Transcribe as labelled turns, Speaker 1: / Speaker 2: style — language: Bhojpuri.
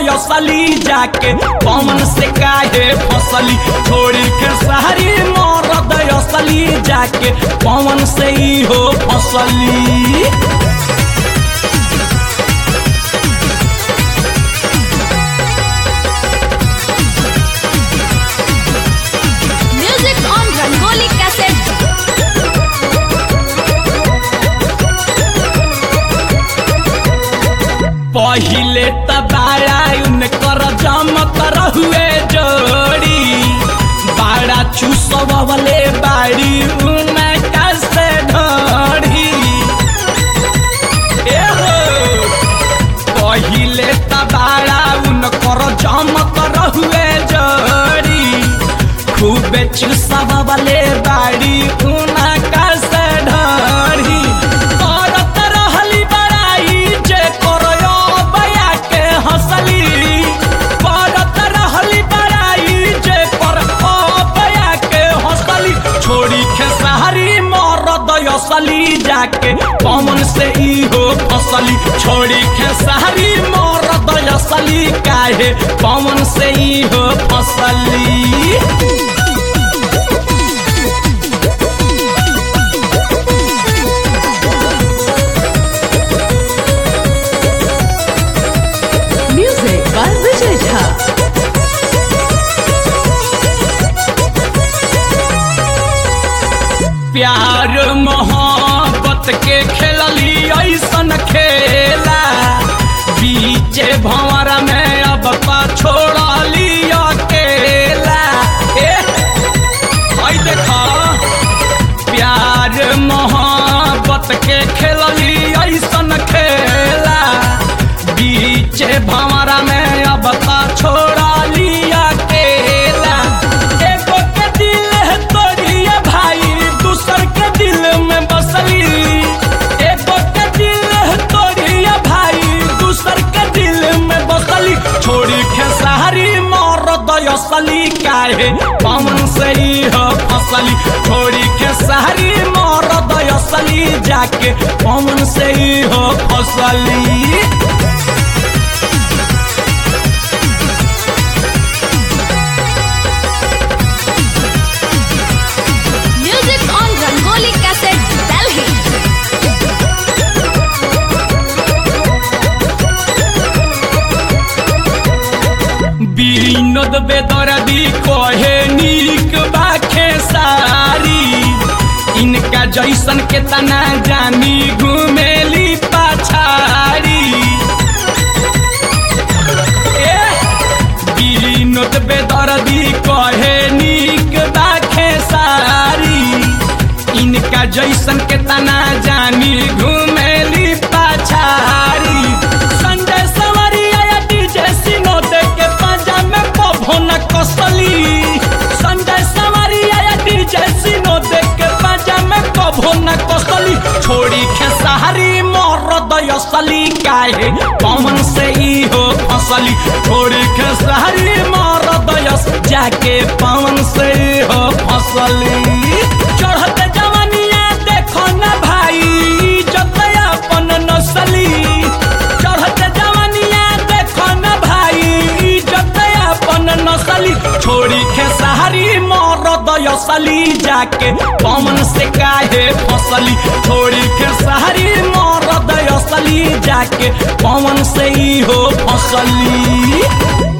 Speaker 1: असली जाके पवन से काहे फसली छोड़ी के सारी मरद असली जाके पवन से ही हो फसली
Speaker 2: Music on Rangoli cassette.
Speaker 1: पहिले त बाड़ा उनकर जमत रहुए जोड़ी बाड़ा चुसवले बाड़ी उनका से ढोड़ी ए हो पहिले त बाड़ा उनकर जमत रहुए जोड़ी खूबे चुसवले बाड़ी उनका से ढोड़ी करत रहली बड़ाई जे करयो बया के हंसली करत रहली बड़ाई जे कर बया के हंसली छोड़ी खेसारी मरद असली जाके पवन से ई हो फसली छोड़ी खेसारी मरद असली काहे पवन से ई हो फसली
Speaker 3: Music by Vijay Jha.
Speaker 1: प्यार मोहब्बत के खेलली ऐसन खेला बीचे भंवर में अब पा छोड़ली अकेला ए हई देखा प्यार मोहब्बत के खेलली ऐसन खेला बीचे भंवर में अब पा छोड़ली अकेला एगो के दिल है तोड़िए भाई दूसर के दिल में बसली एगो के दिल है तोड़िए भाई दूसर के दिल में बसली छोड़ी खेसारी मरद असली काहे पवन से ही हो फसली छोड़ी खेसारी मरद असली जाके पवन से ही हो फसली
Speaker 2: Music on Rangoli cassette. Delhi.
Speaker 1: Binod बेदर्दी कहे नीक बाखे सारी इनका जैसन के तना जानी घुमेली पाछारी ए, বিনোদ बेदर्दी कहे नीक बाखे सारी इनका जैसन के तना जानी घुमेली पाछारी संजय सवरिया या डीजे सिनो दे के पंजा में पभोन कसली संजय सवरिया या डीजे सिनो दे के पंजा में पभोन कसली छोड़ी खेसारी मरद असली काहे पवन से ई हो फसली छोड़ी खेसारी मरद अस जाके पवन से ई हो फसली चढ़ते जवानिया देखो न भाई इज्जत अपन नसली चढ़ते जवानिया देखो न भाई इज्जत अपन नसली छोड़ी खेसारी मरद असली जाके पवन से काहे फसली छोड़ी खेसारी मरद असली जाके पवन से ही हो फसली